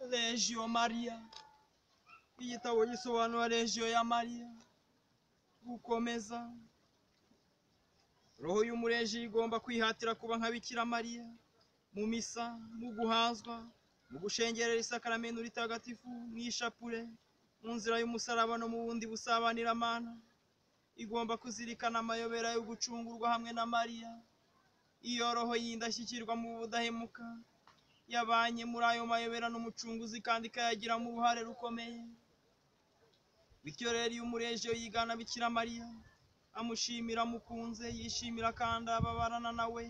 Legio Maria igitabo gisobanura Legio ya Mariya gukomeza roho y'umureji igomba kwihatira kuba nka Bikira Mariya mu misa mu guhanzwa mu gushengerera isakaramento ritagatifu mu ishapure mu nzira y'umusaraba no mu bundi busabanira-mana igomba kuzirikana amayobera yo gucungurwa hamwe na Mariya iyo roho y'indashyikirwa mu budahemuka yabanye muri ayo mayobera n'umucunguzi kandi ikayagiramo uruhare rukomeye bityo rero iyo umurejo yigana bikira mariya amushimira amukunze yishimira kandi ababarana nawe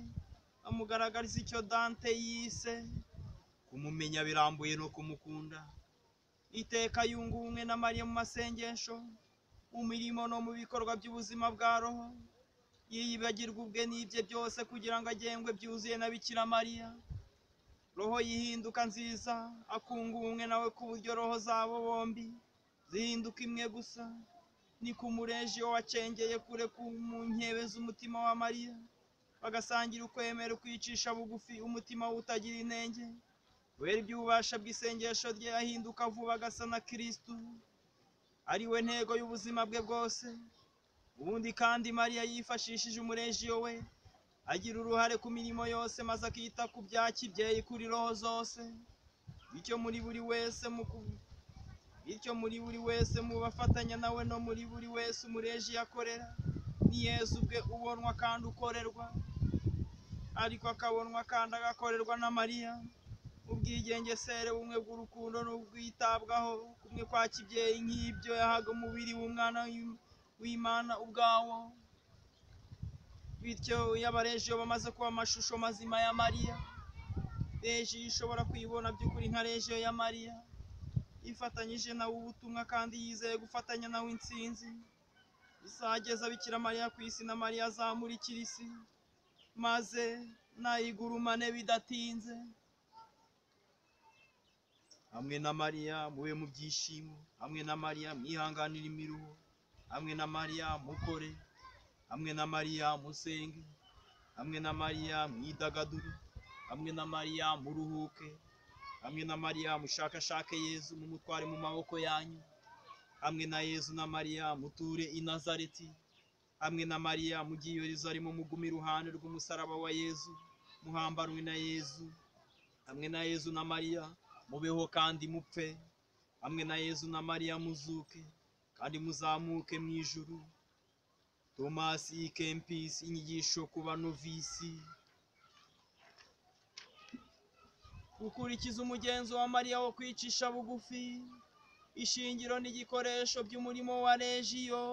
amugaragariza icyo dante yise kumumenya birambuye no kumukunda iteka yunga ubumwe na mariya mu masengesho mu mirimo no mu bikorwa by'ubuzima bwa roho yiyibagirwa ubwe n'ibye byose kugira ngo agengwe byuzuye na bikira mariya roho yihinduka nziza akunga ubumwe nawe ku buryo roho zabo bombi zihinduka imwe gusa ni ku mureji wacengeye kure ku mu nkebe z'umutima wa mariya bagasangira ukwemera kwicisha bugufi umutima utagira intenge kubera iby'ububasha bw'isengesho rye ahinduka vuba agasa na kirisitu ari we ntego y'ubuzima bwe bwose ubundi kandi mariya yifashishije umurejiyo we agira uruhare ku mirimo yose maze akita ku bya kibyeyi kuri roho zose bityo muri buri wese mu ku- bityo muri buri wese mu bafatanya nawe no muri buri wese umureji yakorera ni yesu ubwe ubonwa kandi ukorerwa ariko akabonwa kandi agakorerwa na mariya ubwigengesere bumwe bw'urukundo n'ubwitabwaho kumwe kwa kibyeyi nk'ibyo yahaga umubiri w'umwana w'Im- w'imana ubwawo bityo iyo abareji bamaze kuba amashusho mazima ya mariya reji ishobora kuyibona by'ukuri nka reji ya mariya yifatanyije nawe ubutumwa kandi yizeye gufatanya nawe intsinzi izageza bikira mariya ku isi na mariya azamurikira isi maze nayigurumane bidatinze hamwe na mariya mube mu byishimo hamwe na mariya mwihanganire imiruho hamwe na mariya mukore hamwe na mariya musenge hamwe na mariya mwidagadure hamwe na mariya muruhuke hamwe na mariya mushakashake yezu mumutware mu maboko yanyu hamwe na yezu na mariya muture i nazareti hamwe na mariya mujye i yerusalemu mugume iruhande rw'umusaraba wa yezu muhambanwe na yezu hamwe na yezu na mariya mubeho kandi mupfe hamwe na yezu na mariya muzuke kandi muzamuke mu ijuru tomasi kempisi inyigisho ku banovisi gukurikiza umugenzo wa mariya wo kwicisha bugufi ishingiro n'igikoresho by'umurimo wa rejiyo